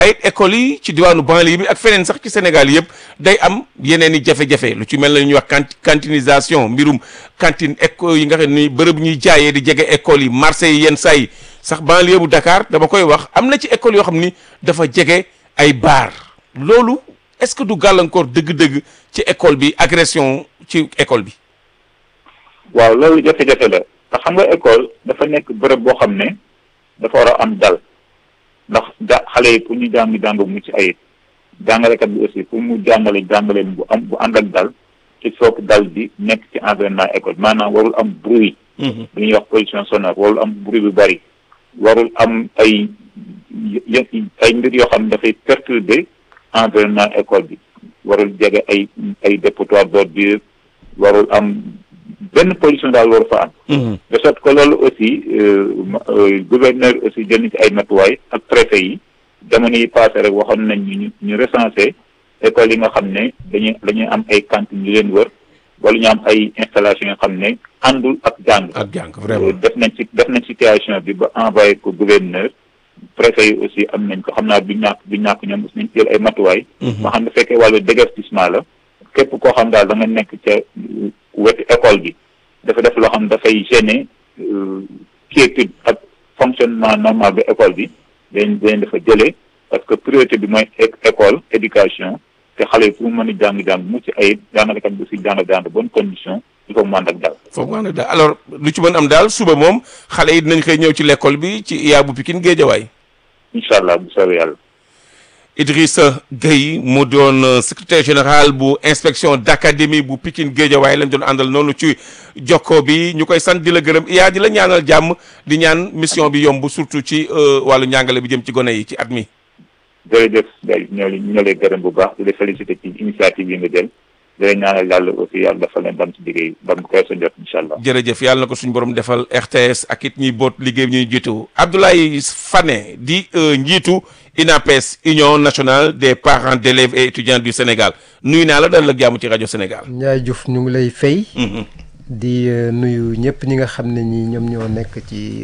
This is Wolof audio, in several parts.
ay écoles yi ci diwaanu banlieue bi ak feneen sax ci Sénégal yëpp day am yeneen i jafe-jafe lu ci mel na ñuy wax canti cantinisation mbirum cantine école yi nga xam ni bërëb ñuy jaayee di jege écoles yi marché yi yenn saa yi sax banlieue bu Dakar dama koy wax am na ci école yoo xam ni dafa jege ay bar loolu est-ce que du gàllankoor dëgg-dëgg ci école bi agression ci école bi. waaw loolu jafe-jafe la te xam nga école dafa nekk bërëb boo xam ne dafa war a am dal ndax ja xale yi pour ñu jàng jàng bu mucc ayib jàngalekat bi aussi pour mu jàngale jàngaleen bu am bu ànd ak dal il faut que dal bi nekk ci environnement école maanaam warul am bruit. bu ñuy wax pollution sonore warul am bruit bu bari warul am ay ay mbir yoo xam ne dafay perturber environnement école bi warul jege ay ay dépotoir d'ordures warul am benn pollution daal waru fa am de sorte que loolu aussi gouverneur aussi jël na ci ay matuwaay ak préfet yi jamono yi passé rek waxoon nañ ñu ñu recensé écoles yi nga xam ne dañuy dañuy am ay cantines yu leen wër wala ñu am ay installation yoo xam ne àndul ak jàng ak jàng vraiment def nañ ci def nañ situation bi ba envoyé ko gouverneur préfet yi aussi am nañ ko xam naa du ñàkk du ñàkk ñoom aussi nañ jël ay matuwaay ba xam ne fekkee wàllu déguerpissement la képp koo xam daal da nga nekk ca wetu école bi dafa def loo xam dafay gêner quiétude ak fonctionnement normal bi école bi dañ dañ dafa jëlee parce que priorité bi mooy école éducation te xale yi pour mu mën a jàng-jàng mucc ayib jàngalekat bi aussi jàng-jàng bonne condition il faut mu ànd ak daal foog mu ànd ak daal alors lu ci mën am daal suba moom xale yi dinañ xëy ñëw ci l'école bi ci IA bu Pikine Géejawaay incha allah bu soobee yàlla Idrissa Gueye mu doon secrétaire général bu inspection d'académie bu Pikine Géejawaay lañ doon àndal noonu ci jokko bi ñu koy sant di la gërëm IA di la ñaanal jàmm di ñaan mission bi yomb surtout ci wàllu njàngale bi jëm ci gone yi ci at mi jërëjëf day ñoo ñoo lay gërëm bu baax di la féliciter ci initiative yi nga jël di la ñaanal yàlla aussi yàlla dafa leen dam ci liggéey ba mu koy sa jot incha allah jërëjëf yàlla na ko suñu borom defal RTS ak it ñuy boot liggéey bi ñuy jiitu Abdoulaye Fane di njiitu UNAPES Union nationale des parents d'élèves et étudiants du Sénégal nuyu naa la dal la jàmm ci rajo Sénégal Ndiaye Diouf ñu ngi lay fay di nuyu ñëpp ñi nga xam ne ñi ñoom ñoo nekk ci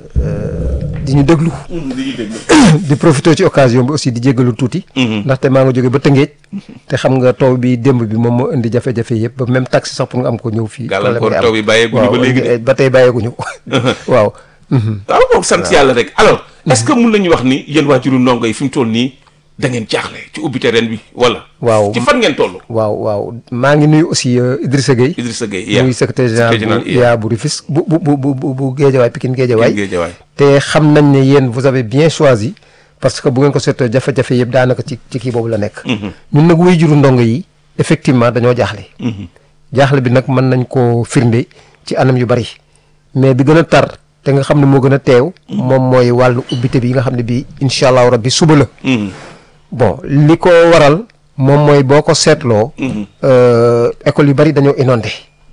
di ñu déglu di profité ci occasion bi aussi di jéggalu tuuti ndaxte maa nga jóge ba Tëngéej te xam nga taw bi démb bi moom moo indi jafe-jafe yëpp ba même taxi sax pour nga am ko ñëw fii gàllankoor taw bi bàyyeeguñu ba léegi waaw ba tey bàyyeeguñu waaw waaw moom sant yàlla rek alors est-ce que mun nañu wax ni yéen waajuru ndongo yi fi mu toll nii da ngeen jaaxle ci ubbite ren bi wala waaw ci fan ngeen toll waaw waaw maa ngi nuyu aussi Idrissa Gueye Idrissa Gueye muy secrétaire général bu IA bu Rufisque bu bu bu bu bu Géejawaay Pikine Géejawaay Géejawaay te xam nañ ne yéen vous avez bien choisi parce que bu ngeen ko seetoo jafe-jafe yëpp daanaka ci ci kii boobu la nekk ñun nag way juru ndongo yi effectivement dañoo jaaxle jaaxle bi nag mën nañ koo firnde ci anam yu bari mais bi gën a tar te nga xam ne moo gën a teew moom mooy wàllu ubbite bi nga xam ne bi incha allahu rabbi suba la bon li ko waral moom mooy boo ko seetloo école yu bari dañoo inondé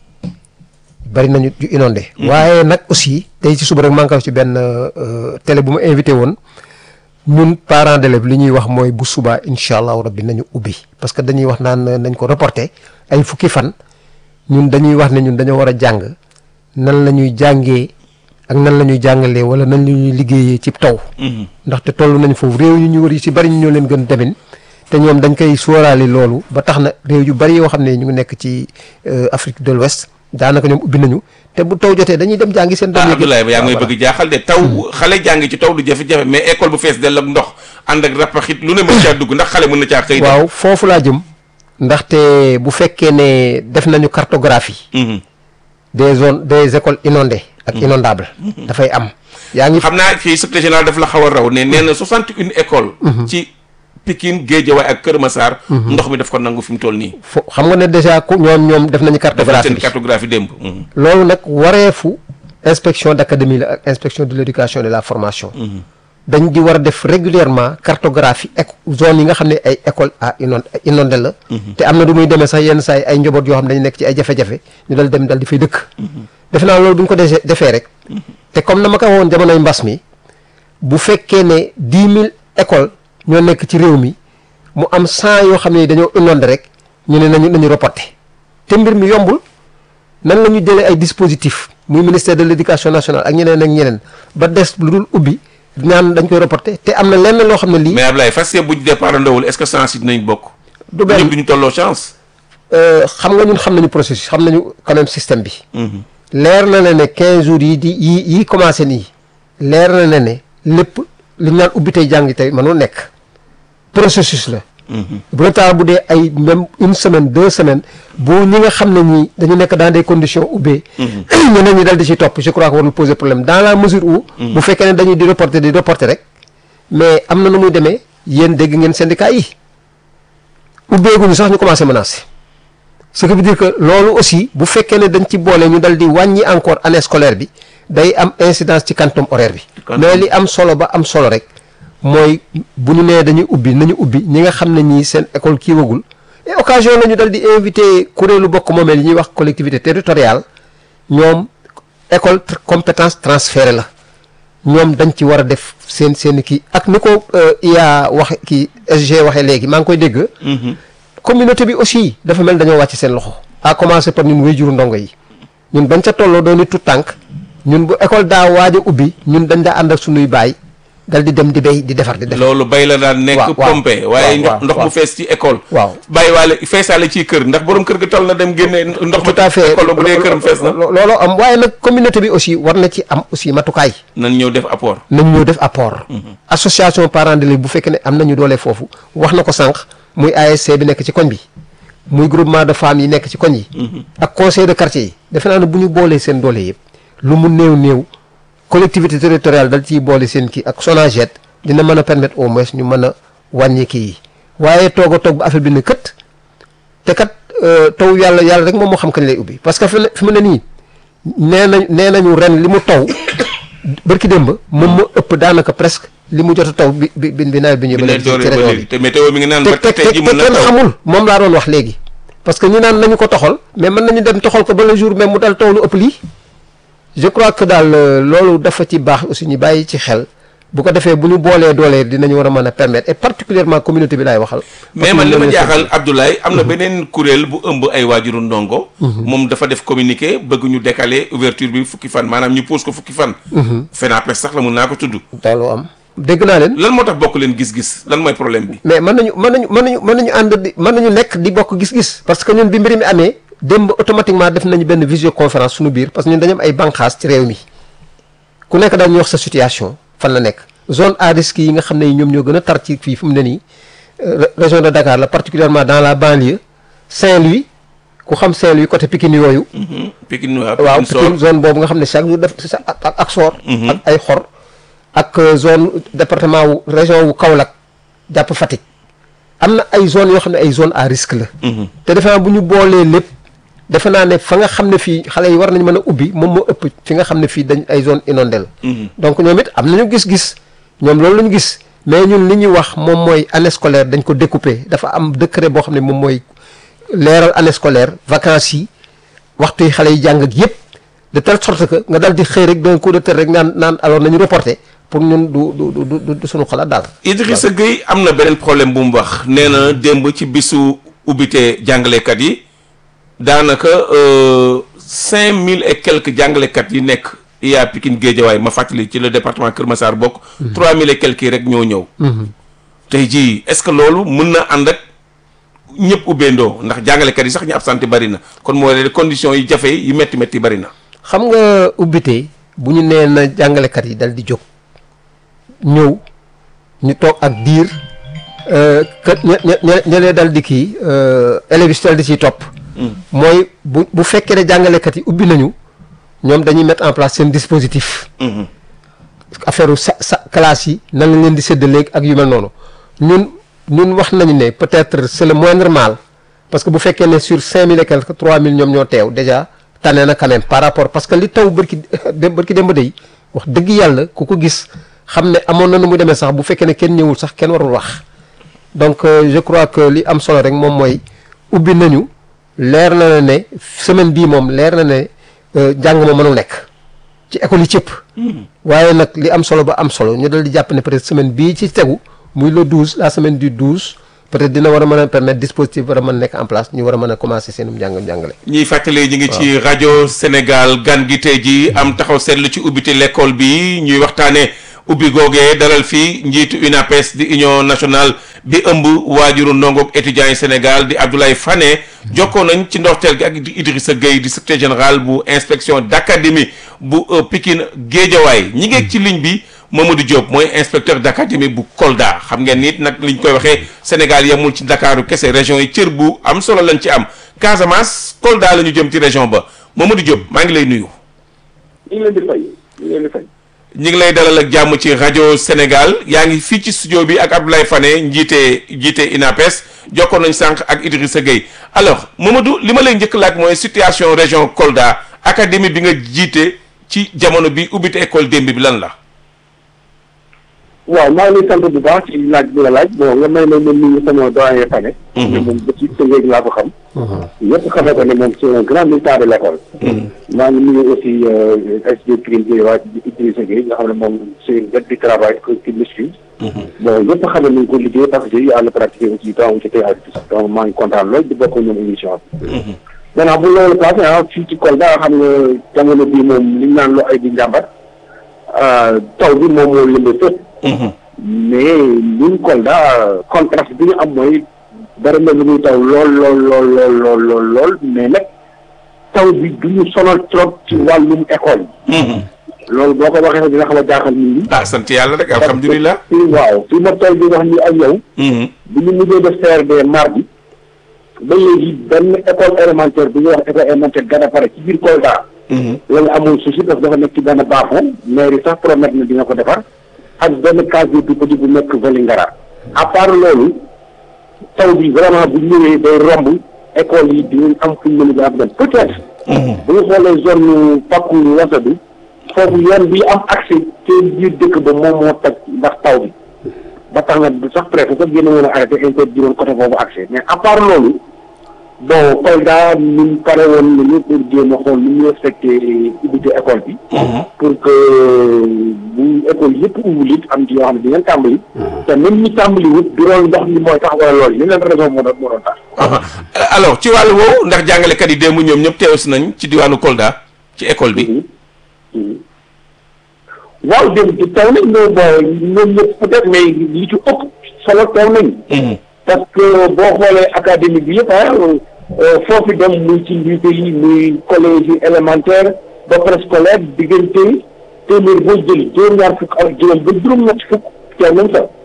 bari nañu yu inondé waaye nag aussi tey ci suba rek maa ngi ko ci benn télé bu ma invité woon ñun parents d'élèves li ñuy wax mooy bu subaa incha allahu rabbi nañu ubbi parce que dañuy wax naan nañ ko reporté ay fukki fan ñun dañuy wax ne ñun dañoo war a jàng nan la ñuy jàngee ak nan la ñuy jàngalee wala nan la ñuy liggéeyee ci taw. ndaxte toll nañ foofu réew yu ñu wër yi ci bari ñu ñoo leen gën demin te ñoom dañ koy sóoraale loolu ba tax na réew yu bari yoo xam ne ñu ngi nekk ci Afrique de l'Ouest daanaka ñoom ubbi nañu te bu taw jotee dañuy dem jàngi seen. ah Abdoulaye yaa ngi may bëgg jaaxal de taw xale jàngi ci taw du jafe-jafe mais école bu fees dell ak ndox ànd ak rapaxit lu ne mën caa dugg ndax xale mën na caa xëy. waaw foofu laa jëm ndaxte bu fekkee ne def nañu cartographie. des zones des écoles inondées ak inondable dafay am yaa ngi xam naa fii secrétaire général daf la xaw a raw ne nee na soixante une école ci Pikine Guédiawaye ak Kër Massar ndox mi daf ko nangu fi mu toll nii fo xam nga ne déjà ku ñoom ñoom def nañu cartographie seen cartographie démb loolu nag wareefu inspection d'académie la ak inspection de l'éducation et de la formation dañ di war a def régulièrement cartographie ek zone yi nga xam ne ay école à inondé inondé la te am na du muy demee sax yenn saa yi ay njaboot yoo xam ne dañu nekk ci ay jafe-jafe ñu dal dem dal di fay dëkk defe naa loolu bu ñu ko dese defee rek te comme na ma ko woon jamonoy mbas mi bu fekkee ne dix mille écoles ñoo nekk ci réew mi mu am cent yoo xam ne dañoo inondé rek ñu ne nañu nañu reporté te mbir mi yombul nan la ñu jëlee ay dispositifs muy ministère de l'éducation nationale ak ñeneen ak ñeneen ba des lu dul ubbi ñaan dañ koy reporter te am na lenn loo xam ne lii mais Ablaye fas yéene bu ñu départ ndawul est-ce que chance yi dinañ bokk. du benn ñëpp du ñu tolloo chance. euh, xam nga ñun xam nañu processus xam nañu quand même système bi leer na ne ne quinze jours yi di yi yi commencé nii leer na ne ne lépp li ñu naan ubbi tey jàngi tey mënul nekk processus la bu retard bu dee ay même une semaine deux semaines bu ñi nga xam ne ñi dañu nekk dans des conditions ubbee ñeneen ñi dal di ci topp je crois que warul poser problème dans la mesure où bu fekkee ne dañuy di reporter di reporter rek mais am na nu muy demee yéen dégg ngeen syndicat yi ubbeeguñu sax ñu commencé menacer ce qui veut dire que loolu aussi bu fekkee ne dañ ci boole ñu dal di wàññi encore année scolaire bi day am incidence ci quantum horaire bi quantum. mais li am solo ba am solo rek mooy bu ñu nee dañuy ubbi nañu ubbi ñi nga xam ne ñii seen école kii wagul et occasion la ñu dal di invité kuréelu bokk moomeel yi ñuy wax collectivité territoriale ñoom école tr- compétence transférée la ñoom dañ ci war a def seen seen kii ak ni ko euh, IA wax kii SG waxee léegi maa ngi koy dégg communauté bi aussi dafa mel dañoo wàcc seen loxo à commencer par ñun wéyjuru ndongo yi ñun bañ ca tolloo doon ni tout tànk ñun bu école daa waaj a ubbi ñun dañ daa ànd ak sunuy baay dal di dem di béy di defar di defar loolu bay la daan nekk waaw, waaw. pompe waaye waaw, ndox waaw, ndox mu waaw. fees ci école waaw bàyyi waale feesaale ci kër ndax borom kër ga toll na dem génne ndox tout à fait école bu dee këram fees na lo- looloo am waaye nag communauté bi aussi war na ci am aussi matukaay nan ñëw def apport nañ ñoo def apport association parents d'élèves bu fekkee ne am nañu doole foofu wax na ko sànq muy ASC bi nekk ci koñ bi muy groupement de femmes yi nekk ci koñ yi ak conseil de quartier yi defe naa ne bu ñu boolee seen doole yëpp lu mu néew néew collectivité territoriale dal ciy boole seen kii ak SONAGED dina mën a permettre au moins ñu mën a wàññi kii yi waaye toog a toog ba affaire bi ne kët te kat euh, taw yàlla yàlla rek moom moo xam kañ lay ubbi parce que fi mu ne fi mu ne nii nee nañ nee nañu ren li mu taw bërki démb moom moo ëpp daanaka presque li mu jot a taw bi bi bi nawet bi ñu bi ba ne léegi ci dooree ba région léegi bi te météo mi ngi naan te ba te tey ji te mën na kenn taw xamul moom laa doon wax léegi parce que ñu naan nañu ko toxal mais mën nañu dem toxal ko ba le jour même mu dal taw lu ëpp lii je crois que daal euh, loolu dafa ci baax aussi ñu bàyyi ci xel bu ko defee bu ñu boolee doolee dinañu war a mën a permettre et particulièrement communauté bi laay waxal mais man li ma jaaxal Abdoulaye am na beneen kuréel bu ëmb ay waajuru ndongo moom dafa def communiqué bëgg ñu décaler ouverture bi fukki fan maanaam ñu pose ko fukki fan FENAPES sax la mun naa ko tudd loolu am dégg naa leen lan moo tax bokk leen gis-gis lan mooy problème bi mais mën nañu mën nañu mën nañu mën nañu ànd di mën nañu nekk di bokk gis-gis parce que ñun bi mbir mi amee démb automatiquement def nañu benn visioconférence suñu biir parce que ñun dañu am ay banqaas ci réew mi ku nekk daal ñu wax sa situation fan la nekk zone à risque yi nga xam ne ñoom ñoo gën a tar ci fii fu mu ne nii euh, région de Dakar la particulièrement dans la banlieue Saint-Louis ku xam Saint-Louis côté Pikine yooyu Pikine waaw waaw Pikine Soor Pikine zone boobu nga xam ne chaque jour def sa ak ak ak soor ak ay xor ak euh, zone département wu région wu Kaolack jàpp Fatick am na ay zone yoo xam ne ay zone à risque la te defe naa bu ñu boolee lépp defe naa ne fa nga xam ne fii xale yi war nañ mën a ubbi moom moo ëpp fi nga xam ne fii dañ ay zone inondée la donc ñoom it am nañu gis-gis ñoom loolu la ñu gis mais ñun li ñuy wax moom mooy année scolaire dañ ko découper dafa am décret boo xam ne moom mooy leeral année scolaire vacances yi waxtu yi xale yi jàng ak yëpp de telle sorte que nga dal di xëy rek d'un coup de tête rek naan naan alors nañu reporter pour ñun du du du du du suñu xalaat daal. Idrissa Gueye am na beneen problème bu mu wax nee na démb ci bisu ubbite jàngalekat yi daanaka cinq mille et quelques jàngalekat yi nekk IA Pikine Guédiawaye ma fàttali ci le département Kër Massar bokk. trois mille et quelques yi rek ñoo ñëw. tey jii est-ce que loolu mën na ànd ak ñëpp ubbeendoo ndax jàngalekat yi sax ñu absenté bari na kon mooy les conditions yi jafe yi métti métti bari na. xam nga ubbite bu ñu nee na jàngalekat yi dal di jóg ñëw ñu toog ak diir que ña ña ña lee dal di kii élèves yi dal di ciy topp. mooy bu bu fekkee ne jàngalekat yi ubbi nañu ñoom dañuy mettre en place seen dispositif. affaire sa sa classe yi nan lañ leen di séddaleeg ak yu mel noonu ñun ñun wax nañu ne peut-être c'est le moindre mal parce que bu fekkee ne sur cinq mille et quelque trois mille ñoom ñoo teew déjà tane na quand même par rapport parce que li taw bërki dem bërki dem ba day wax dëgg yàlla ku ko gis xam ne amoon na nu mu demee sax bu fekkee ne kenn ñëwul sax kenn warul wax donc euh, je crois que li am solo rek moom mooy ubbi nañu leer na ne semaine bii moom leer na ne jàng ma mënul nekk ci école yi cëpp waaye nag li am solo ba am solo ñu dal di jàpp ne peut-être semaine bii ci tegu muy le 12 la semaine du 12 peut-être dina war a mën a permettre dispositif war a mën a nekk en place ñu war a mën a commencer seenum njàng njàngale ñuy fàttali ñu ngi ci rajo Sénégal gan gi tey ji am taxaw seetlu ci ubbite l'école bi ñuy waxtaanee ubbi googee dalal fii njiitu UNAPES di union nationale bi ëmb waajuru ndongoog étudiants yi Sénégal di Abdoulaye Fane jokkoo nañ ci ndorteel gi ak Idrissa Gueye di secrétaire général bu inspection d'académie bu Pikine Guédiawaye ñi ngeeg ci ligne bi Mamadou Diop mooy inspecteur d'académie bu Kolda xam ngeen nit nag liñ koy waxee Sénégal yemul ci Ndakaaru kese région yi cër bu am solo lañ ci am Casamance Kolda la ñu jëm ci région ba Mamadou Diop maa ngi lay nuyu. ñu ngi leen di fay ñu ngi leen di fay. ñu ngi lay dalal ak jàmm ci rajo Sénégal yaa ngi fii ci studio bi ak Abdoulaye Fane njiite njiite INAPES jokkoon nañ sànq ak Idrissa Gueye alors Mamadou li ma lay njëkk laaj mooy situation région Kolda académie bi nga jiite ci jamono bi ubbite école démb bi lan la. waaw maa ngi lay sant bu baax ci laaj bi la laaj bon nga may ma ma nuyu sama doyen Fane. ne moom ba ci Tëngéej laa ko xam. ñëpp xamee ko ne moom c'est un grand militant de l'école. maa ngi nuyu aussi SDE Pikine Guédiawaye di Idrissa Gueye nga xam ne moom c'est une bête du travail qui me suit. bon ñëpp xam ne nañ ko liggéey parce que j'ai eu à le pratiquer aussi dans ci théâtre donc maa ngi kontaan lool di bokk ñoom émission bi. maintenant bu loolu passé ah fii ci Kolda xam nga jamono bii moom li ñu naan loo ay di njàmbat taw bi moom moo lëmbee fépp. mais ñun Kolda contraste bi ñu am mooy dara na lu muy taw lool lool lool lool lool lool lool mais nag taw bi du ñu sonal trop ci wàllum école yi. loolu boo ko waxee dina xam a jaaxal nit ñi. ah sant yàlla rek alhamdulilah. fii waaw fii ma toll di wax ni ak yow. bi ñu mujjee def CRD mardi ba léegi benn école élémentaire bi ñuy wax école élémentaire Gadapare ci biir Kolda. loolu amul souci parce que dafa nekk ci benn baaxoo mairie sax promettre na dina ko defar. ak benn case bu petit bu nekk Vélingara à part loolu taw bi vraiment bu ñëwee day romb école yi dinañ am fu ñu mën a dem peut-être. bu ñu xoolee zone Paku Wasadu foofu yoon bi am accès te biir dëkk ba moom moo toj ndax taw bi ba tax na du sax préfet sax génn woon a arrêté interdit woon côté boobu accès mais à part loolu bon Kolda ñun pare woon nañu pour jéem a xool nu ñu respecté ubbite école bi. pour que bu école yëpp ubbul it am ci yoo xam ne dinañ tàmbali. te même ñi tàmbali wut du loolu ndox mi mooy tax wala loolu yeneen raison moo doon moo doon tax. alors ci wàllu woowu ndax jàngalekat yi démb ñoom ñëpp teew si nañ ci diwaanu Kolda ci école bi. waaw démb ci taw nañ mais bon ñoom ñëpp peut-être mais li ci ëpp solo taw nañ. parce que boo xoolee académie bi yëpp ah foofu dem muy ci lycée yi muy collège yi élémentaire ba préscolaire diggante téeméer boo jëli juróom-ñaar fukk ak juróom ba juróom-ñett fukk teew nañ fa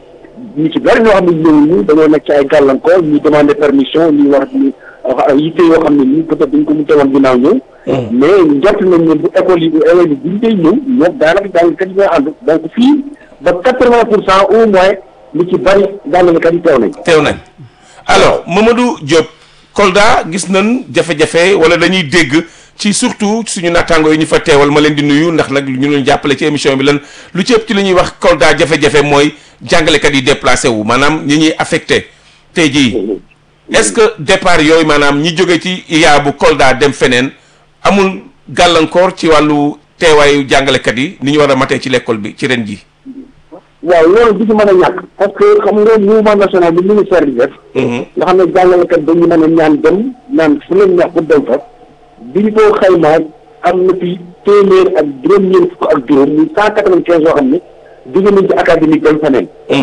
ñu ci bari ñoo xam ne ñëw ñu dañoo nekk ci ay gàllankoor ñu demander permission ñu wax ni yitte yoo xam ne nii peut-être dañ ko mu teewoon ginnaaw ñëw mais njort nañ ne bu école yi bu élèves yi buñ dee ñëw ñoom daanaka jàngkat yi ñooy ànd donc fii ba quatre-vingt pour cent au moins lu ci bari jàngalekat yi teew nañ teew nañ alors Mamadou Diop Kolda gis nañ jafe-jafe wala dañuy dégg ci surtout suñu nattaango yi ñu fa teewal ma leen di nuyu ndax nag ñu leen jàppale ci émission bi lan lu ci ëpp ci li ñuy wax Kolda jafe-jafe mooy jàngalekat yi déplacé wu maanaam ñi ñuy affecté tey jii est-ce que départ yooyu maanaam ñi jóge ci IA bu Kolda dem feneen amul gàllankoor ci wàllu teewaayu jàngalekat yi ni ñu war a matee ci l'école bi ci ren ji waaw loolu du ci mën a ñàkk parce que xam nga mouvement national bi ministère bi def nga xam ne jàngalekat dañu mën a ñaan dem naan fu leen neex bu dem fa bi ñu ko xaymaa am na fi téeméer ak juróom-ñeent fukk ak juróom muy cent quatre-vingt-quinze yoo xam ne jóge nañ ci académique dem feneen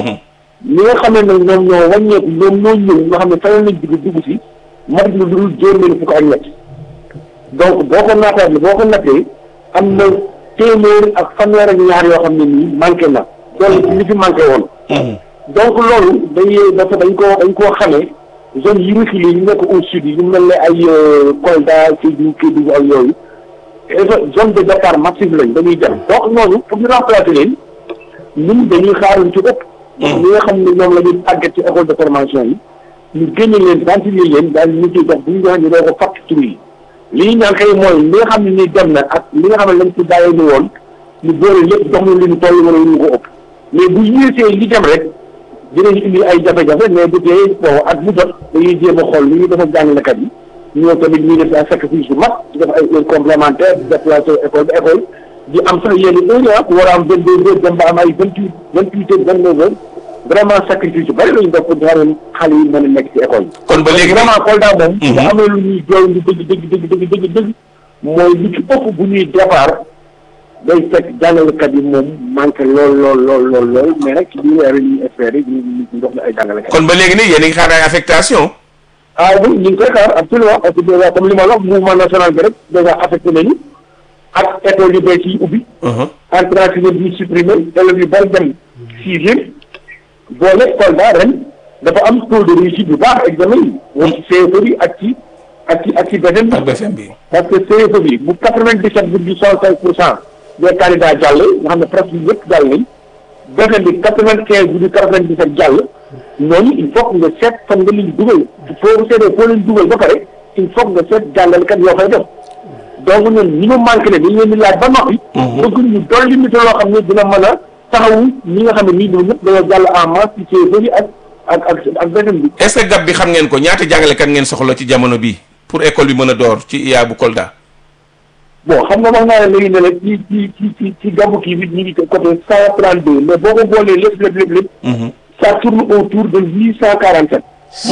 ñi nga xam ne nag ñoom ñoo wàññeeku ñoom ñoo ñëw nga xam ne feneen lañ dugg dugg si mat na lu dul juróom-ñeent fukk ak ñett donc boo ko naataat boo ko nattee am na téeméer ak fanweer ak ñaar yoo xam ne nii manqué na loolu ci li fi manqué woon donc loolu day dafa dañ koo dañ koo xamee zone yi reculé yi nekk au sud yi ñu mel ne ay Kolda Sédhiou Kédougou ak yooyu zone de départ massif lañ dañuy dem donc ñooñu pour ñu remplacer leen ñun dañuy xaaruñ ci ëpp ñi nga xam ne ñoom la ñuy tàggat ci école de formation yi ñu génne leen ventiler leen daal ñu ciy dox bu ñu joxe ñu doo ko fàtt tur yi li ñu ñaan kay mooy li nga xam ne ni dem na ak li nga xam ne lañ ci bàyyee ni woon ñu boole lépp jox ñu li ñu toll wala ñu ko ëpp mais bu yéesee li dem rek dinañ indi ay jafe-jafe mais bu dee bon at bu jot dañuy jéem a xool li ñuy def ak jàngalekat yi ñoo tamit ñuy def ay sacrifice bu mag di def ay heures complémentaires di déplacé école ba école di am sax yenn heures ah war a am vingt deux heures dem ba am ay vingt huit vingt huit heures vingt neuf heures vraiment sacrifice yu bëri lañu def pour xam xale yi mën a nekk ci école yi. kon ba léegi vraiment Kolda moom. bu amee lu ñuy jooy lu dëgg dëgg dëgg dëgg dëgg dëgg mooy lu ci ëpp bu ñuy départ day fekk jàngalekat yi moom manqué lool lool lool lool lool mais nag ci biir weer yi ñuy espérer ñu ñu ñu jox la ay jàngalekat. kon ba léegi nii yéen a ngi xaar ay affectation ah oui ñu ngi koy xaar absolument parce que déjà comme li ma la wax mouvement national bi rek déjà affecté nañu ak école yu bees yi ubbi. entrée en sixième bi supprimé élèves yu bari dem sixième boole Kolda ren dafa am taux de réussite bu baax examen yi. moom ci CFEE bi ak ci ak ci ak ci BFEM bi. ak BFM bi parce que CFEE bi bu quatre vingt dix sept virgule soixante cinq pour cent des candidats jàll nga xam ne presque yëpp jàll nañ BFEM bi quatre vingt quinze virgule quatre vingt dix sept jàll ñooñu il faut que nga seet fan nga leen dugal foo seetee foo leen dugal ba pare il faut que nga seet jàngalekat yoo fay def donc ñun ñi mu manqué ne dañ leen di laaj ba noppi. bëgg ñu dolli nit loo xam ne dina mën a taxawu ñi nga xam ne nii ñoom ñëpp dañoo jàll en masse ci CFEE bi ak ak ak ak BFEM bi. est-ce que gab bi xam ngeen ko ñaata jàngalekat ngeen soxla ci jamono bi pour école bi mën a door ci IA bu Kolda. bon xam nga wax naa ne léegi ne la ci ci ci ci ci gàmmu kii bi ñu ngi côté cent trente deux mais boo ko boolee lépp lépp lépp lépp. ça tourne autour de huit cent quarante sept.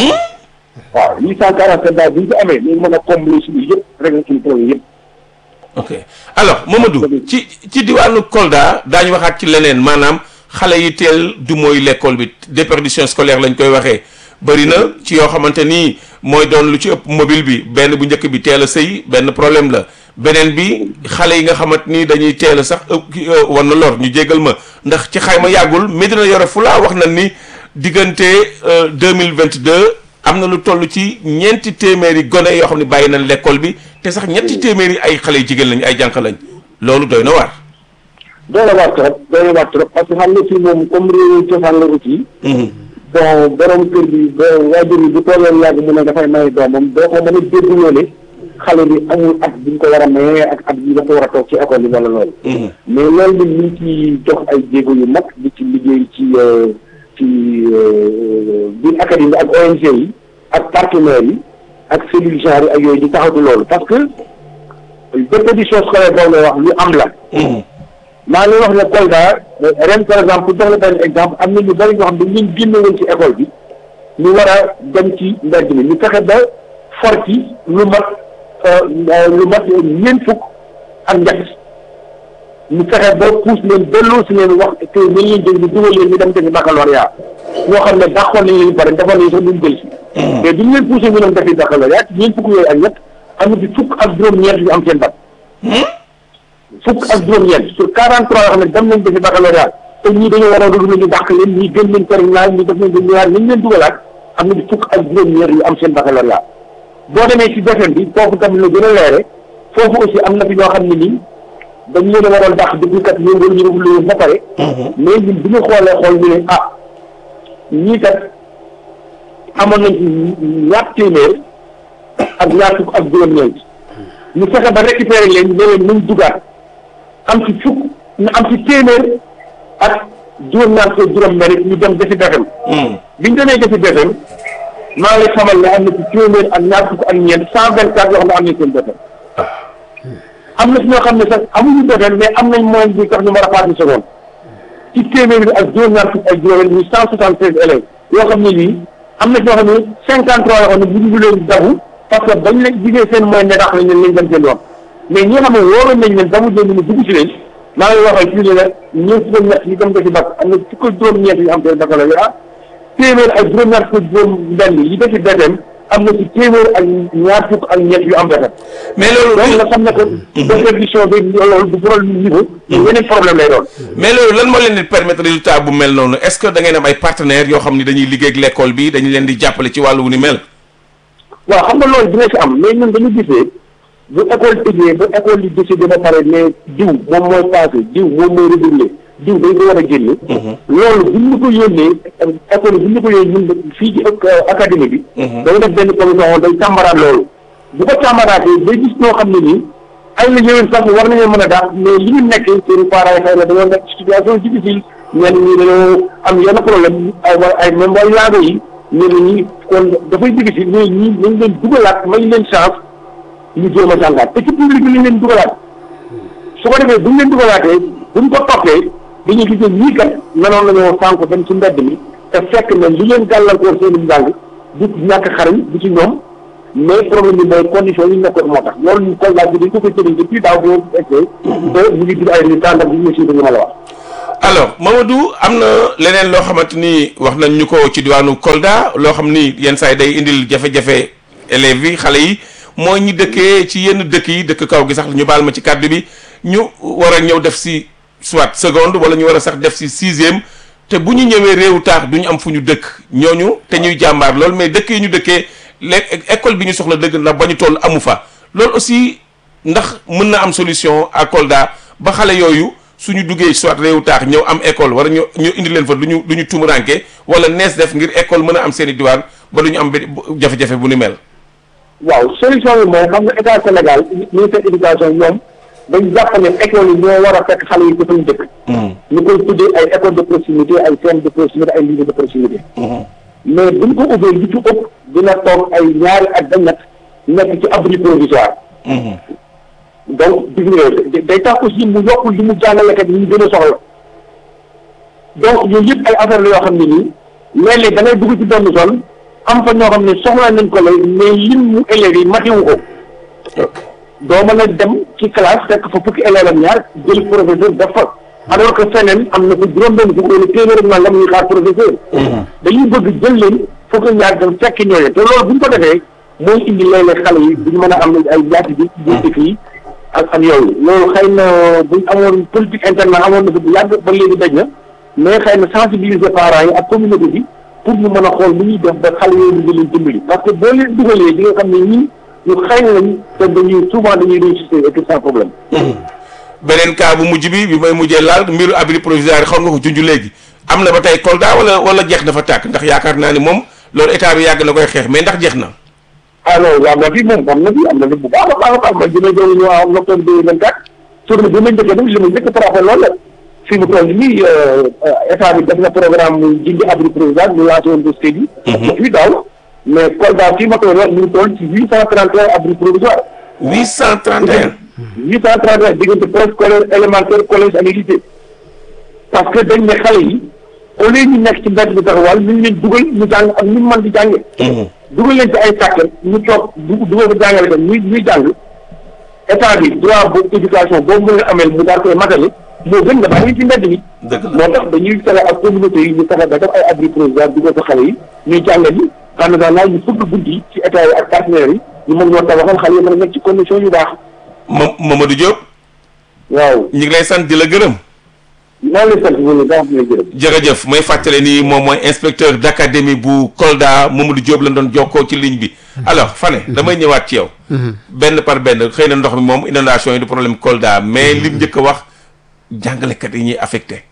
waaw huit cent quarante sept daal bu ñu ko amee ñu mën a combler suñu yëpp rek suñu problème yëpp. ok alors Mamadou ci ci diwaanu Kolda daañu waxaat ci leneen maanaam xale yi teel du mooy l'école bi déperdition scolaire lañ koy waxee bëri na ci yoo xamante ni mooy doon lu ci ëpp mobile bi benn bu njëkk bi teel a sëy benn problème la beneen bi xale yi nga xamante ni dañuy teel a sax ëpp war na lor ñu jéggal ma ndax ci xayma yàggul Médina Yoro Fula wax na ni diggante deux mille vingt deux am na lu toll ci ñeenti téeméeri gone yoo xam ne bàyyi nañ l'école bi te sax ñetti téeméeri ay xale yu jigéen lañ ay jànq lañ loolu doy na waar. doy na waar trop doy na waar trop parce que xam nga fii moom comme réew cosaan la aussi. bon borom kër bi ba waajur bi bu toolee yàgg mu ne dafay may doomam doo ko mën a dégguloo ne xale bi amul at bi ñu ko war a mayee ak at bi dafa war a toog ci école bi wala loolu. mais loolu ñun ñu ngi ciy jox ay jéego yu mag di ci liggéey ci ci biir académie ak ONG yi ak partenaires yi ak cellule genre yi ak yooyu di taxatu loolu parce que déperdition scolaire boobu la wax lu am la. maa ngi wax ne Kolda ren par exemple pour jox la benn exemple am na ñu bëri ñoo xam ne ñu génne woon ci école bi ñu war a dem ci mbedd mi ñu fexe ba for ci lu mat lu mat ñeent fukk ak ñett ñu fexe ba puus leen delloo si leen wax te nañ leen jël ñu dugal leen ñu dem defi baccalauréat ñoo xam ne dàqoon nañ leen pare defoon nañ sax duñ jël si mais duñ leen poussé ñu dem defi baccalauréat ñeent fukk yooyu ak ñett am na ci fukk ak juróom-ñeent yu am seen bac fukk ak juróom-ñeent sur 43 yoo xam ne dem nañ defi baccalauréat te ñii dañoo war a dugg ñu dàq leen ñii gën leen terminal ñii def nañ ko ñaar nañ leen dugalaat am na ci fukk ak juróom-ñeent yu am seen baccalauréat boo demee ci BFEM bi foofu tamit la gën a leere foofu aussi am na fi ñoo xam ne nii dañ leen a waroon dàq depuis kat ñu ngi ñu ngi ba pare. mais ñun bi ñu xoolee xool ñu ne ah ñii kat amoon nañ ci ñaar téeméer ak ñaar fukk ak juróom-ñeent ñu fexe ba récupérer leen ne leen nañ dugaat am ci fukk ñu am ci téeméer ak juróom-ñaar fukk juróom-benn ñu dem defi BFEM. bi ñu demee defi BFEM maa ngi lay xamal ne am na ci téeméer ak ñaar fukk ak ñeent cent vingt quatre yoo xam ne am nañ seen BFEM. am na si ñoo xam ne sax amuñu BFEM mais am nañ moyen bi tax ñu war a passé seconde ci téeméer bi ak juróom-ñaar fukk ak juróom ñu cent soixante seize élèves yoo xam ne nii am na si ñoo xam ne cinquante trois yoo xam ne bu ñu leen dabu parce que bañ leen gisee seen moyen ne tax nañ leen lañ dem seen yoon mais ñi nga xam ne wóoroon nañ leen damu leen ñu dugg si leen maa ngi waxal fii ne la ñeent fukk ñett yi dem defi bac am na fukk juróom-ñeent yi am seen baccalauréat téeméer ak juróom-ñaar fukk juróom benn yi defi BFEM am na ci téeméer ak ñaar fukk ak ñett yu am BFEM mais loolu donc nga xam ne que déperdition bi loolu du problème niveau yeneen problème lay doon mais loolu lan moo leen di permettre résultat bu mel noonu est-ce que da ngeen am ay partenaires yoo xam ni dañuy liggéey ak l'école bi dañu leen di jàppale ci wàllu wu ni mel waaw xam nga loolu dina ci am mais ñun dañu gisee bu école tëjee ba école yi décidé ba pare ne diw moom mooy passé diw moom mooy redoublé diw dañ ko war a génne loolu bu ñu ko yónnee école yi bu ñu ko yónnee ñun fii ci académie bi dañu def benn commission day càmbaraat loolu bu ko càmbaraatee day gis ñoo xam ne nii ay la yowén sax war nañoo mën a daal mais li ñu nekk seen parents yi xëy na dañoo nekk situation difficile ñenn ñi dañoo am yenn problème ay ay même way laago yi ñenn ñi kon dafay difficile mais ñi nañ leen dugalaat may leen chance ñu jéem a jàngaat te ci public bi lañ leen dugalaat su ko defee buñ leen dugalaatee buñ ko toppee dañuy gis ne ñii kat manoon nañoo sànq dem ci mbedd mi te fekk na li leen gàllankoor seen njàng du ñàkk xarañ du ci ñoom mais problème bi mooy condition yi ñu nekkoon moo tax loolu ñu Kolda bi dañ ko koy tëddee depuis daaw boo essayé ba ñu ngi dugg ay résultats ndax ñu ngi suivre li ma la wax. alors Mamadou am na leneen loo xamante ni wax nañ ñu ko ci diwaanu Kolda loo xam ni yenn saa yi day indil jafe-jafe élèves yi xale yi mooy ñi dëkkee ci yenn dëkk yi dëkk kaw gi sax ñu baal ma ci kàddu bi ñu war a ñëw def si soit seconde wala ñu war a sax def si sixième te bu ñu ñëwee réewu taax du ñu am fu ñu dëkk ñooñu te ñuy jàmbaar lool mais dëkk yi ñu dëkkee léegi école bi ñu soxla dëgg ndax ba ñu toll amu fa loolu aussi ndax mën na am solution à Kolda ba xale yooyu suñu duggee soit réewu taax ñëw am école wala ñu ñu indi leen fa du ñu du ñu tumuranke wala nees def ngir école mën a am seen i diwaan ba du ñu am benn jafe-jafe bu ni mel. waaw solution bi mooy xam nga état Sénégal ministère éducation ñoom dañ jàpp ne école yi ñoo war a fekk xale yi ko fañ dëkk. ñu koy tuddee ay école de proximité ay centre de proximité ay lycée de proximité. mais buñ ko ubbee li ci ëpp dina toog ay ñaari at ba ñett nekk ci abri provisoire. donc gis nga day tax aussi mu yokkul li mu jàngalekat yi ñu gën a soxla donc yooyu yëpp ay affaire la yoo xam ne nii léeg-léeg da ngay dugg ci benn zone am fa ñoo xam ne soxla nañ ko lay mais lim mu élèves yi matiwu ko doo mën a dem ci classe fekk fa fukki élèves ak ñaar jël professeur def fa alors que feneen am na fa juróom-benn fukk wala téeméer ak nangam ñuy xaar professeur dañuy bëgg jël leen fukk ak ñaar dem fekk ñooñu te loolu bu ñu ko defee mooy indi léeg-léeg xale yi duñu mën a am ay yaati bi dëkk yi ak ak yooyu loolu xëy na buñ amoon politique interne amoon na fi bu yàgg ba léegi daj na mais xëy na sensibiliser parents yi ak communauté bi pour ñu mën a xool nu ñuy def ba xale yooyu ñu leen dimbali parce que boo leen dugalee di nga xam ne ñii ñu xëy lañ te dañuy souvent dañuy réussir et tout sans problème. beneen cas bu mujj bi bi may mujjee laal mbiru abri provisoire xam nga ko junj léegi am na ba tey Kolda wala wala jeex dafa tàkk ndax yaakaar naa ni moom loolu état bi yàgg na koy xeex mais ndax jeex na. ah non waaw na fi moom am na fi am na fi bu baax a baax a baax man dina doon ñu en octobre deux mille vingt quatre journée bi ma njëkkee nag li ma njëkk a frappé loolu la fi mu toll nii état bi def na programme mu jindi abri provisoire ñu lancé woon dossier bi. depuis daaw mais Kolda fii ma koy wax ñu ngi toll ci huit cent trente et un abri provisoire. huit cent trente et un. huit cent trente et un diggante préscolaire élémentaire collège ak lycée parce que dañ ne xale yi au lieu ñu nekk ci mbedd bi taxawal ñu ngi leen dugal ñu jàng ak ñu mën di jàngee. dugal leen ci ay sàkket ñu toog du dugal ko jàngale ko ñuy ñuy jàng état bi droit bu éducation boobu mën nga amee mu daal koy matale moo gën nga bàyyi ci mbedd mi. dëgg la moo tax dañuy fexe ak communauté yi ñu fexe ba def ay abri provisoire dugal ko xale yi ñuy jàngal yi en attendant ñu fëgg guddi yi ci état yi ak partenaires yi ñu mën ñoo tabaxal xale yi mën a nekk ci condition yu baax. Ma Mamadou Diop. waaw ñu ngi lay sant di la gërëm. maa ngi lay sant bu baax di la gërëm. jërëjëf may fàttale ni moom mooy inspecteur d' académie bu Kolda Mamadou Diop lañ doon jokkoo ci ligne bi. alors Fane damay ñëwaat ci yow. benn par benn xëy na ndox mi moom inondation yi du problème Kolda mais lim njëkk a wax jàngalekat yi ñuy affecté.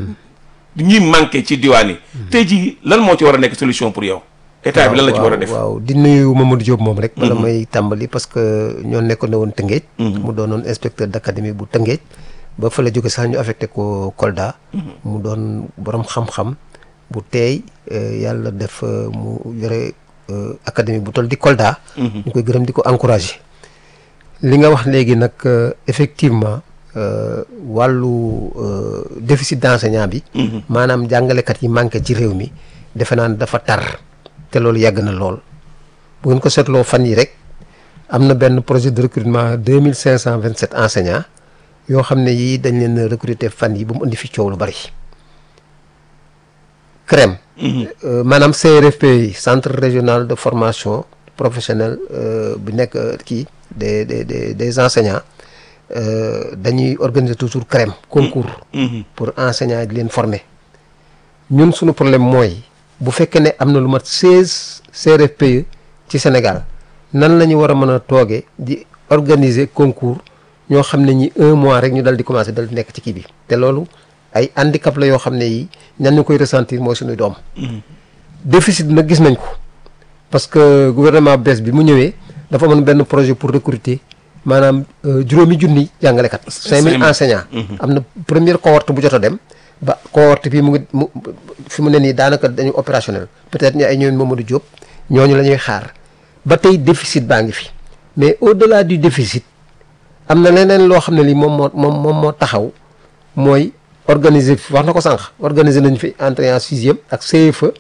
ñuy manqué ci diwaan yi. tey jii lan moo ci war a nekk solution pour yow. état bi lan la ci war a def waaw di nuyu Mamadou Diop moom rek. bala may tàmbali parce que ñoo nekkoon ne woon Tëngéej. mu doonoon inspecteur d' académie bu Tëngéej. ba fa la jóge sax ñu affecté ko Kolda. mu doon borom xam-xam bu teey yàlla def mu yore académie bu toll di Kolda. ñu koy gërëm di ko encouragé. li nga wax léegi nag effectivement wàllu déficit d' enseignant bi. maanaam jàngalekat yi manqué ci réew mi defe naa ne dafa tar. te loolu yàgg na lool bu ngeen ko seetloo fan yi rek am na benn projet de recrutement deux mille cinq cent vingt sept enseignants. yoo xam ne yii dañ leen recruter fan yi ba mu indi fi coow lu bari CREM maanaam CRFP yi centre régional de formation professionnelle bi nekk kii des des des des enseignants dañuy organiser toujours CREM concours pour enseignants di leen former ñun suñu problème mooy bu fekkee ne am na lu mat seize CRFPE ci Sénégal nan la ñu war a mën a toogee di organiser concours ñoo xam ne ñi un mois rek ñu dal di commencé dal di nekk ci kii bi te loolu ay handicap la yoo xam ne yi ñan ñu koy ressentir mooy suñuy doom déficit nag gis nañ ko parce que gouvernement bees bi mu ñëwee dafa amoon benn projet pour recruter maanaam juróomi junni jàngalekat cinq mille enseignants am na première cohorte bu jot a dem ba cohorte bi mu ngi mu fi mu ne nii daanaka dañu opérationnel peut-être ñu ay ñoom Mamadou Diop ñooñu la ñuy xaar ba tey déficit baa ngi fi mais au-delà du déficit am na leneen loo xam ne lii moom moo moom moom moo taxaw mooy organiser wax na ko sànq organiser nañu fi entrée en sixième ak CFE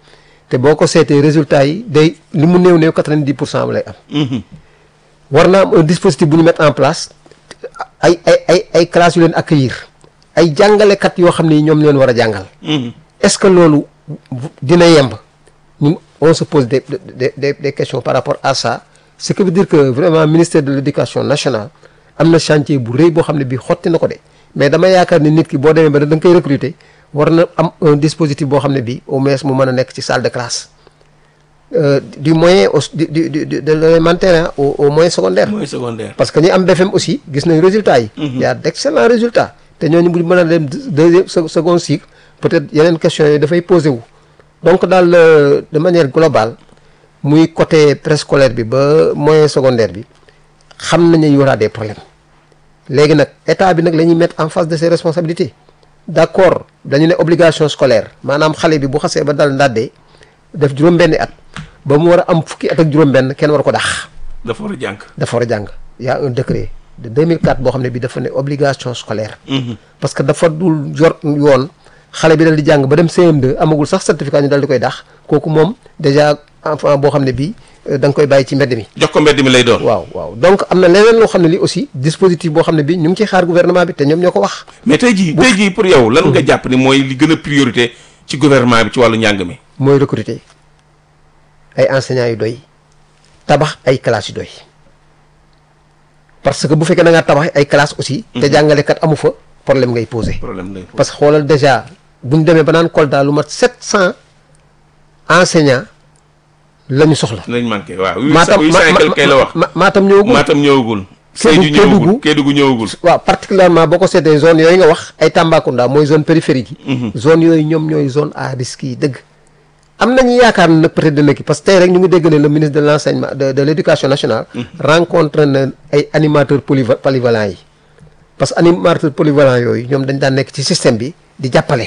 te boo ko seetee résultat yi day li mu néew néew quatre-vingt-dix pour cent lay am Mhm. war na am un dispositif bu ñu mettre en place ay ay ay ay classes yu leen accueillir ay jàngalekat yoo xam ne ñoom leen war a jàngal Mhm. est-ce que loolu dina yemb ñun on se pose des des des des questions par rapport à ça ce qui veut dire que vraiment ministère de l'éducation nationale am na chantier bu rëy boo xam ne bii xotti na ko de mais dama yaakaar ni nit ki boo demee ba da nga koy recruter war na am un dispositif boo xam ne bii au moins mu mën a nekk ci salle de classe Euh, du moyen au du du du de l'élémentaire hein, au au moyen secondaire. mooy secondaire. parce que ñi am BFM aussi gis nañ résultats yi. il y a d'excellents résultats te ñooñu bu ñu mën a dem deuxième se- second cycle peut-être yeneen questions yi dafay posé wu. donc daal euh, de manière globale muy côté préscolaire bi ba moyen secondaire bi xam nañu y aura des problèmes léegi nag état bi nag la ñuy mettre en face de ses responsabilités d'accord dañu ne obligation scolaire maanaam xale bi bu xasee ba dal ndàddee def juróom-benni at ba mu war a am fukki at ak juróom-benn kenn war ko dax. dafa war a jàng. dafa war a jàng y a un décret de 2004 boo xam ne bi dafa ne obligation scolaire parce que dafa dul jor yoon xale bi dal di jàng ba dem CM2 amagul sax certificat ñu dal di koy dax kooku moom déjà enfant boo xam ne bi euh, da nga koy bàyyi ci mbedd mi jox ko mbedd mi lay doon. waaw waaw donc am na leneen loo xam ne li aussi dispositif boo xam ne bi ñu ngi ciy xaar gouvernement bi te ñoom ñoo ko wax mais tey jii tey jii pour yow lan nga jàpp ni mooy li gën a priorité ci gouvernement bi ci wàllu njàng mi. mooy recruter ay enseignants yu doy tabax ay classes yu doy parce que bu fekkee da ngaa tabax ay classes aussi te jàngalekat amu fa problème ngay poser problème lay parce que xoolal déjà bu ñu demee ba naan Kolda lu mat 700 enseignants la ñu soxla. lañ manqué waaw. huit Matam cent huit cent et quelque kay la wax. Ma- Matam ñëwagul. Matam ñëwagul. Kédougou- Sédhiou ñëwagul Kédougou. Kédougou ñëwagul. waaw particulièrement boo ko seetee zone yooyu nga wax ay Tambacounda mooy zone périphérique yi. zone yooyu ñoom ñooy zone à risque yi dëgg. am nañu yaakaar ne nag peut-être dina kii parce que tey rek ñu ngi dégg ne le ministre de l'enseignement de de l'éducation nationale. rencontre na ay animateurs polyva polyvalents yi. parce que animateurs polyvalents yooyu ñoom dañ daan nekk ci système bi di jàppale.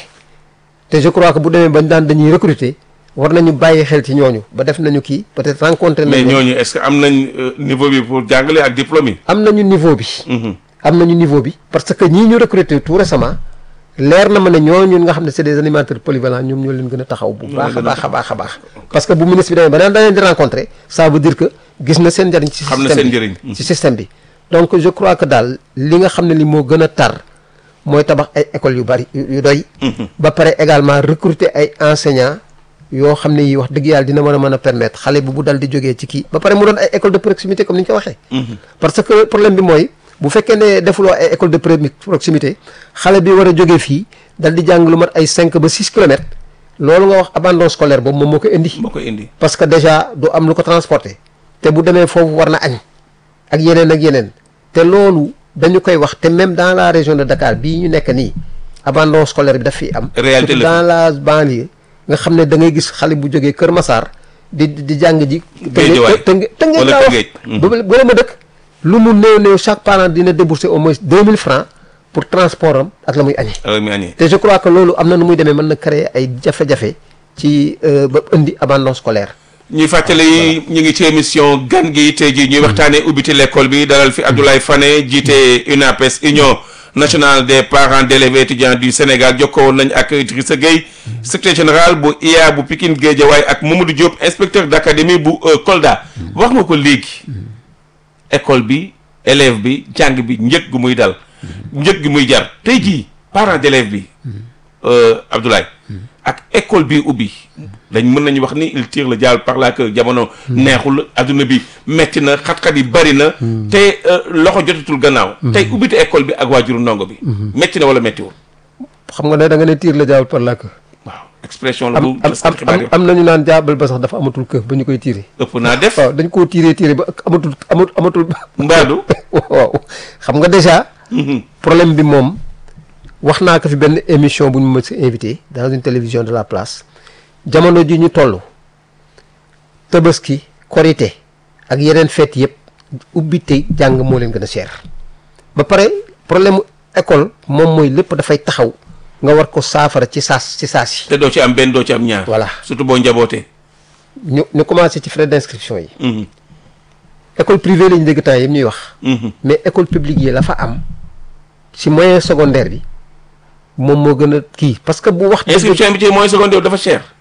te je crois que bu demee bañ daan dañuy recruter war nañu bàyyi xel ci ñooñu ba def nañu kii peut-être rencontré mais nañu. ñooñu est-ce que am nañ euh, niveau bi pour jàngale ak diplôme yi. am nañu niveau bi. am nañu niveau bi parce que ñii ñu recruter tout récemment leer na ma ne ñooñu nga xam ne c'est des animateurs polyvalents ñoom ñoo leen gën a taxaw bu baax a baax a baax a baax parce que bu ministre bi demee ba daan leen di rencontrer ça veut dire que gis na seen njëriñ ci Xam na système seen bi njëriñ. ci système bi donc je crois que daal li nga xam ne li moo gën a tar mooy tabax ay écoles yu bari yu yu doy ba pare également recruter ay enseignants yoo xam ne yi wax dëgg yàlla dina mën a mën a permettre xale bu bu dal di jógee ci kii ba pare mu doon ay école de proximité comme ni ñu ko waxee parce que problème bi mooy bu fekkee ne defuloo ay école de pré- proximité xale bi war a jógee fii dal di jàng lu mat ay cinq ba six kilomètres loolu nga wax abandon scolaire boobu moom moo ko indi moo koy indi. parce que déjà du am lu ko transporter te bu demee foofu war na añ ak yeneen ak yeneen te loolu dañu koy wax te même dans la région de Dakar bii ñu nekk nii abandon scolaire bi daf fi am Réalité surtout la dans la banlieue nga xam ne da ngay gis xale bu jógee Kër Massar di di di jàng ji Guédiawaye. tënge tënge Wala laa wax Tëngéej. Mhm. ba ba ma dëkk lu mu néew néew chaque parent dina débourser au moins 2000 francs pour transport am ak la muy añee alors mi añee. te je crois que loolu am na nu muy demee mën na créer ay jafe-jafe ci euh, ba indi abandon scolaire ñuy fàttali ñu ngi ci émission gan gi tey jii ñuy waxtaanee ubbiti l'école bi dalal fi Abdoulaye Fane jiite UNAPES Union nationale des parents d'élèves et étudiants du Sénégal jokkoo woon nañ ak Idrissa Gueye secrétaire général bu IA bu Pikine Guédiawaye ak Mamadou Diop inspecteur d'académie bu euh, Kolda wax nga ko léegi école bi élève bi jàng bi njëg gu muy dal njëg gi muy jar tey jii parent d'élève bi euh, Abdoulaye ak école bi ubbi dañ mën nañu wax ni il tire le diable par là que jamono neexul adduna bi metti na xat-xat yi bari na te euh, loxo jotatul gannaaw tey ubbite école bi ak waajuru ndongo bi metti na wala mettiwul xam nga ne da nga ne tiir la jaabal par la queue waaw expression la am bu am taskati xibaar yi am am nañu naan jaabal ba sax dafa amatul queue ba ñu koy tiire ëpp naa def waaw dañ koo tiiree tiire ba amatul amatul amatul mbaadu waaw xam nga déjà problème bi moom wax naa ko fi benn émission bu ñu ma si invité dans une télévision de la place jamono ji ñu toll tabaski korité ak yeneen fête yëpp ubbi tey jàng moo leen gën a cher ba pare problème mu école moom mooy lépp dafay taxaw nga war ko saafara ci saas ci saas yi te doo ci am benn doo ci am ñaar Voilà. surtout boo njabootee ñu ñu commencé ci frais d'inscription yi Mhm. école privée lañu dégg temps yëpp ñuy wax Mhm. mais école publique yi la fa am ci moyen secondaire bi moom moo gën a kii parce que bu wax dëgg inscription bi ci moyen secondaire dafa cher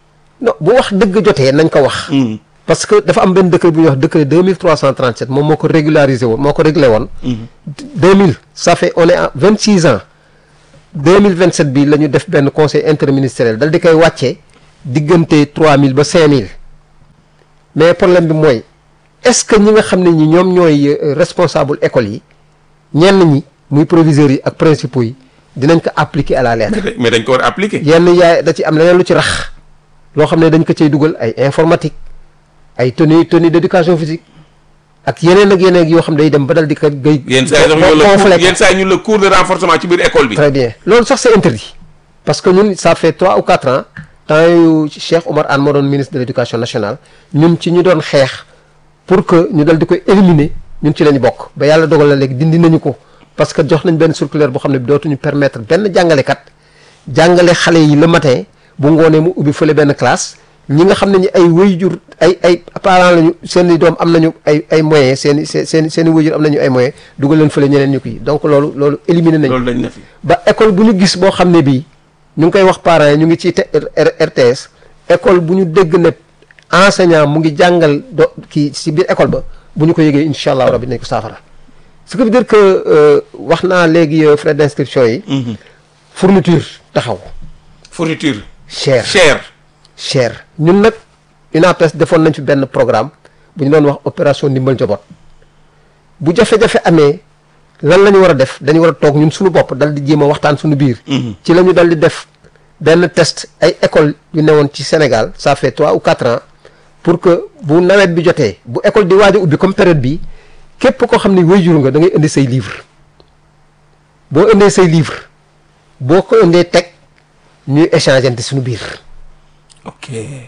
non bu wax dëgg jotee nañ ko wax parce que dafa am benn décret bu ñuy wax décret 2337 moom moo ko régularisé woon moo ko réglé woon 2000 ça fait on est à 26 ans 2027 bi la ñu def benn conseil interministériel dal di koy wàccee diggante 3000 ba 5000 mais problème bi mooy est-ce que ñi nga xam ne ñi ñoom ñooy euh, responsable école yi ñenn ñi muy proviseurs yi ak principaux yi dinañ ko appliquer à la lettre mais dañ ko war a appliquer. yenn yaay da ci am leneen lu ci rax loo xam ne dañ ko cay dugal ay informatique ay tenue tenue d'éducation physique ak yeneen ak yeneen yoo xam ne day dem ba dal di ko gay yenn saa yi sax ñu la gonfler ko. yenn saa yi ñu la cours de renforcement ci biir école bi. très bien loolu sax c'est interdit parce que ñun ça fait trois ou quatre ans temps yu Cheikh Omar Anne moo doon ministre de l'éducation nationale ñun ci ñu doon xeex pour que ñu dal di koy éliminer ñun ci lañu bokk ba yàlla dogal na léegi dindi nañu ko parce que jox nañ benn circulaire boo xam ne dootuñu permettre benn jàngalekat jàngale xale yi le matin bu ngoonee mu ubbi fële benn classe ñi nga xam ne ñi ay wayjur ay ay parents lañu seen i doom am nañu ay ay moyens seen i seen seen seen i wayjur am nañu ay moyens dugal leen fële ñeneen ñu kii donc loolu loolu éliminer nañ loolu dañ na fi. ba école bu ñu gis boo xam ne bii ñu ngi koy wax parents yi ñu ngi ci te- R- RTS école bu ñu dégg ne enseignant mu ngi jàngal do kii si biir école ba bu ñu ko yëgee incha allah rabbi nañ ko saafara ce qui veut dire que euh, wax naa léegi euh, frais d'inscription yi fourniture taxaw fourniture. cher cher. cher ñun nag UNAPES defoon nañ fi benn programme bu ñu doon wax opération ndimbal njaboot bu jafe-jafe amee lan la ñu war a def dañu war a toog ñun suñu bopp dal di jéem a waxtaan suñu biir. ci la ñu dal di def benn test ay école yu newoon ci Sénégal ça fait trois ou quatre ans pour que bu nawet bi jotee bu école di waaj a ubbi comme période bi képp koo xam ne waajur nga da ngay indi say livre boo indee say livre boo ko indee teg ñuy échanger suñu biir. ok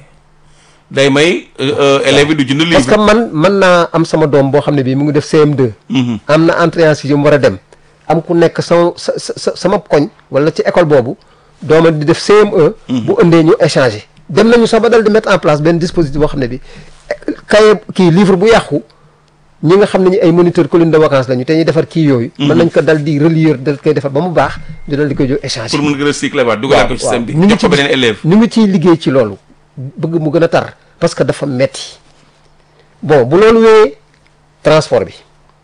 day may euh, euh, élèves yi du jënd parce que livre. man mën naa am sama doom boo xam ne bii mu ngi def CM2. am na entrée en sixième war a dem am ku nekk sama sa sa sama koñ wala ci école boobu dooma di def CM1. bu ëndee ñu échanger. dem nañu sax ba dal di mettre en place benn dispositif boo xam ne bi cahier kii livre bu yàqu ñi nga xam ne ñi ay moniteur colline de vacances lañu te ñuy defar kii yooyu. mën nañ ko dal di relire dal koy defar ba mu baax ñu dal di koy jox échanger. pour mun nga recycler waat dugalaat ko ci système bi. ñu ngi jox ko ci beneen élève. ñu ngi ciy liggéey ci loolu bëgg mu gën a tar parce que dafa metti bon bu loolu wéyee transport bi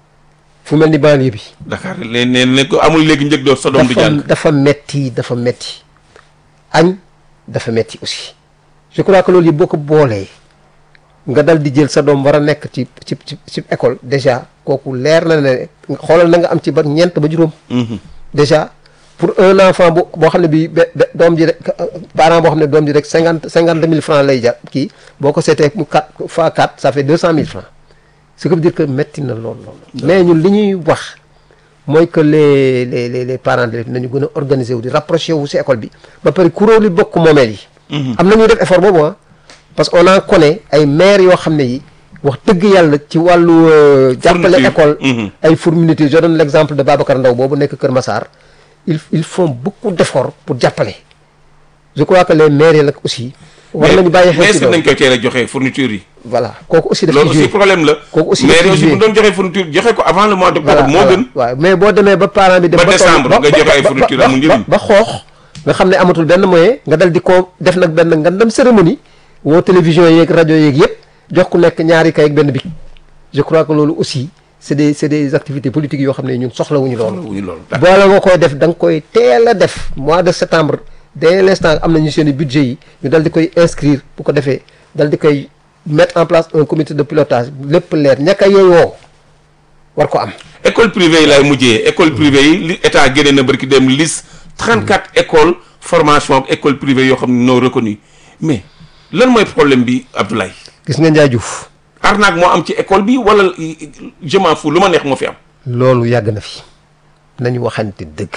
fu mel ni banlieue bi Dakar léegi nee ne ko amul léegi njëg doo sa doom du dafa jàng. dafa metti dafa metti añ dafa metti aussi je crois que loolu yëpp boo ko boolee nga dal di jël sa doom war a nekk ci ci ci ci école déjà kooku leer na ne xoolal na nga am ci ba ñeent ba juróom déjà pour un enfant bu boo xam ne bii be be- doom ji rek parent boo xam ne doom ji rek cinquante cinquante mille francs lay jar kii boo ko seetee mu quatre fois quatre ça fait deux cent mille francs ce qui veut dire que metti na lool lool mais ñun li ñuy wax mooy que les les les les parents d'élèves nañu gën a organiser wu di rapproché wu si école bi ba pare kuréel yi bokk moomeel yi am na ñuy def effort boobu ah parce que on en connaît ay maires yoo xam ne yi wax dëgg yàlla ci wàllu euh, jàppale Fourniture. école Mhm. ay fourniture je donne l'exemple de Babacar Ndaw boobu nekk Kër Massar ils ils font beaucoup d'efforts pour jàppale je crois que les maires yi nag aussi war nañu bàyyi mais xel est-ce ci que nañ loolu koy teel a joxe fourniture yi. voilà kooku aussi daf loolu ci aussi joué problème la. Kooku aussi mais daf ci aussi bu joué. doon joxe fourniture joxe ko avant le mois d'octobre voilà moo voilà. gën. waaw mais boo demee ba parent bi dem Ba toll- décembre nga joxe ay ba- fourniture ba- amul ba- njëriñ. ba xoox nga xam ne amatul benn moyen nga dal di ko def nag benn nga dem cérémonie woo télévision yeeg rajo yeeg yëpp jox ku nekk ñaari kay ak benn bic je crois que loolu aussi c'est des c'est des activités politiques yoo xam ne ñun soxlawuñu loolu wuñu loolu. boole nga koy def da nga koy teel a def mois de septembre dès l'instant am nañu seen i budget yi ñu dal di koy inscrire bu ko defee dal di koy mettre en place un comité de pilotage lépp leer ñàkk a yeewoo war ko am école privée yi laay mujjee école privée yi li état génne na barki dem liste 34 écoles formation ak école privée yoo xam ne non reconnues mais lan mooy problème bi Abdoulaye gis nga Ndiaye Diouf arnaque moo am ci école bi wala je m'en fous lu ma neex moo fi am. loolu yàgg na fi nañu waxante dëgg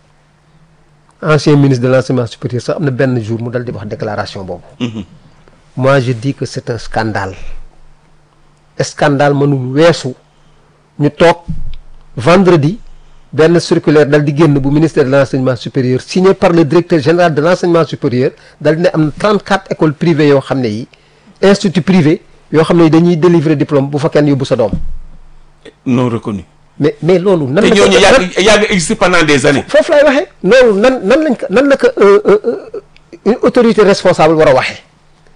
ancien ministre de l'enseignement supérieur sax am na benn jour mu dal di wax déclaration boobu moi je dis que c'est un scandale scandale mënul weesu ñu toog vendredi benn circulaire dal di génn bu ministère de l'enseignement supérieur signé par le directeur général de l'enseignement supérieur dal di ne am na 34 écoles privées yoo xam ne yi institut privé yoo xam ne yi dañuy délivrer diplôme bu fa kenn yóbbu sa doom non reconnu mais mais loolu nan te la ko- ñooñu nan- yàgg yàgg existé pendant des années. foofu laay waxee loolu nan nan lañ ko nan la ko euh, euh, euh, une autorité responsable war a waxee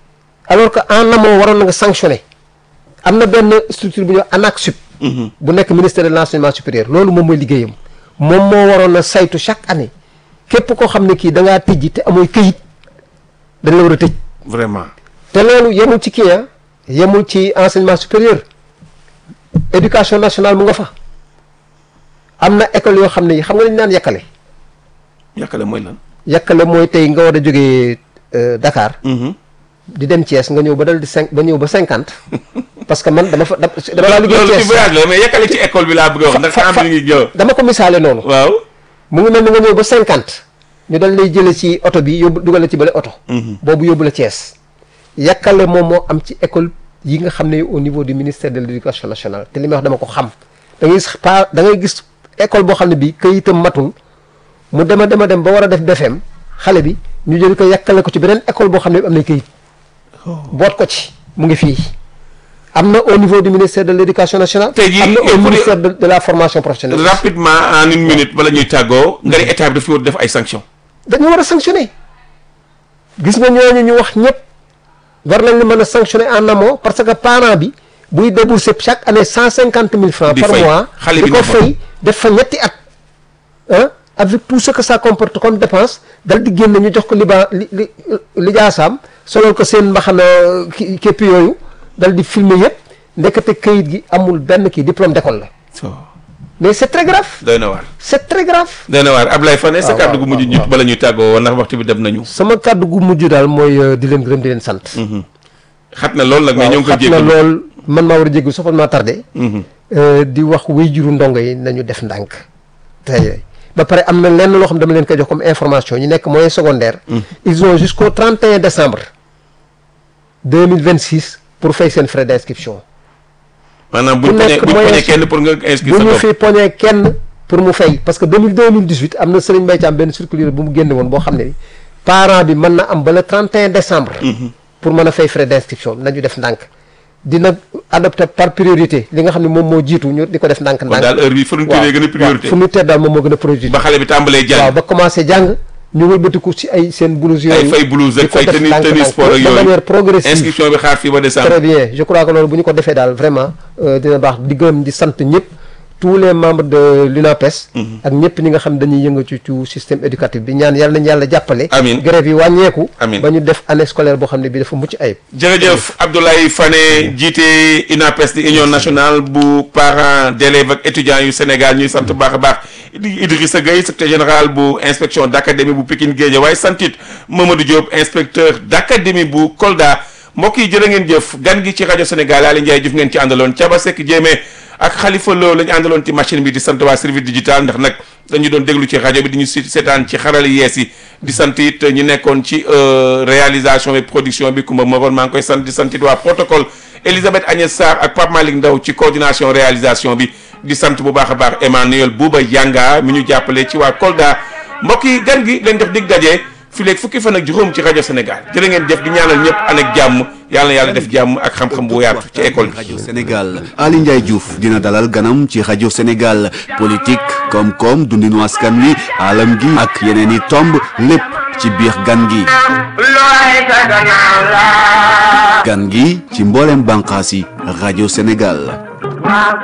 alors que en amont waroon na nga sanctionné am na benn structure bu ñuy wax ANAQ-Sup bu nekk ministère de l'enseignement supérieur loolu moom mooy liggéeyam moom moo waroon a saytu chaque année képp koo xam ne kii da ngaa tijji te amooy këyit dañ la war a tëj vraiment te loolu yemul ci kii ah yemul ci enseignement supérieur éducation nationale mu nga fa am na école yoo xam ne yi xam nga dañu naan yàkkale yàkkale mooy lan yàkkale mooy tey nga war a jógee euh, Dakar di dem Thiès nga ñëw ba dal di cinq ba ñëw ba cinquante parce que man dama fa dama dama laa liggéey loolu ci Thiès voyage la mais yàkkale ci école bi laa bëgg a wax ndax fa- temps fa- bi ngi ñëw dama ko misaale noonu waaw mu ngi mel ni nga ñëw ba cinquante ñu dal lay jële ci oto bi yóbbu dugal la ci bale oto boobu yóbbu la Thiès yàkkale moom moo am ci école yi nga xam ne au niveau du ministère de l'éducation nationale te li may wax dama ko xam da ngay gis pa da ngay gis école boo xam ne bi këyitam matul mu dema dema dem ba war a def BFEM xale bi ñu jël ko yàkkale ko ci beneen école boo xam ne bi am na këyit boot ko ci mu ngi fii am na au niveau du ministère de l'éducation nationale Tey jii am na il faut au dire- ministère de, de la formation professionnelle rapidement en une minute bala ñuy tàggoo nga ne état bi daf fi war def ay sanctions dañu war a sanctionner gis nga ñooñu ñu wax ñëpp war nañ li mën a sanctionner en amont parce que parent bi buy débourser chaque année cent cinquante mille francs Di par fay. mois Xale di bi ko ne fa. fay def fa ñetti at ah avec tout ce que ça comporte comme dépense dal di génn ñu jox ko liba li li li jaasaam solol ko seen mbaxana ki képp yooyu dal di filmer yëpp ndekete këyit gi amul benn kii diplôme d'école la mais c'est très grave doy na waar c'est très grave doy na waar Ablaye Fane sa waaw, kàddu gu waaw, mujj ñu waaw. bala ñuy tàggoo woon ndax waxtu bi dem nañu sama kàddu gu mujj daal mooy euh, di leen gërëm di leen sant xat na lool nag mais ñoo ngi ko xat na jéggalu lool man maa war a jéggu soxal maa tardé Euh, di wax wéyjuru ndongo yi nañu def ndànk tey ba pare am na lenn loo xam dama leen koy jox comme information ñu nekk moyen secondaire ils ont jusqu'au 31 décembre 2026 pour fay seen frais d'inscription maanaam ku buñ poñee nekk buñ moyen poñee su- kenn pour nga inscrire bu sa ñu doom fi poñee kenn pour mu fay parce que 2000 2018 am na Serigne Mbaye Thiam benn circulaire bu mu génne woon boo xam ne parent bi mën na am ba le 31 décembre pour mën a fay frais d'inscription nañu def ndànk dina adopté par priorité li nga xam ne moom moo jiitu ñu di ko def ndànk kon ndànk daal heure bi fourniture yi gën a priorité fourniture daal moom moo gën a priorité ba xale bi tàmbalee waaw jàng ba commencé jàng ñu wëlbatiku ci ay seen blouse yooyu ay fay blouse di ak ko fay def tenue ndànk tenue ndànk sport ak de manière yooyu progressive inscription bi xaar fii ba décembre très bien je crois que loolu bu ñu ko defee daal vraiment euh, dina baax di gërëm di sant ñëpp tous les membres de l'UNAPES ak ñëpp ñi nga xam dañuy yëngu ci ci système éducatif bi ñaan yàlla nañu yàlla jàppale Amiin. grève yi wàññeeku Amiin. ba ñu def année scolaire boo xam ne bi dafa mucc ayib jërëjëf Abdoulaye Fane jiite UNAPES di union nationale bu parents d'élèves ak étudiants yu Sénégal ñuy sant bu baax a baax Idi- Idrissa Gueye secrétaire général bu inspection d'académie bu Pikine Guédiawaye santit Mamadou Diop inspecteur d'académie bu Kolda mbokk yi jërë ngeen jëf gan gi ci rajo Sénégal Aly Ndiaye Diouf ngeen ci àndaloon Thiaba Seck Diémé ak Khalifa Lo la ñu àndaloon ci machine bi di sant waa service digital ndax nag dañu doon déglu ci rajo bi di ñu si seetaan ci xarala yees yi di sant it ñu nekkoon ci euh, réalisation bi production bi Kumba Moroon maa ngi koy sant di sant it waa protocole Elisabeth Agnès Sarr ak Pape Malick Ndaw ci coordination réalisation bi di sant bu baax a baax Emmanuel Bouba Yanga mi ñu jàppale ci waa Kolda mbokk yi gan gi leen def dig daje fi léegi fukki fan ak juróom ci rajo Sénégal jërë ngeen jëf di ñaanal ñëpp an ak jàmm yàlla na yàlla def jàmm ak xam-xam bu yaatu ci école bi. rajo Sénégal Ali Ndiaye Diouf dina dalal ganam ci rajo Sénégal politique koom-koom dundinu askan wi alam gi ak yeneen i tomb lépp ci biir gan gi gan gi ci mboolem bànqaas yi rajo Sénégal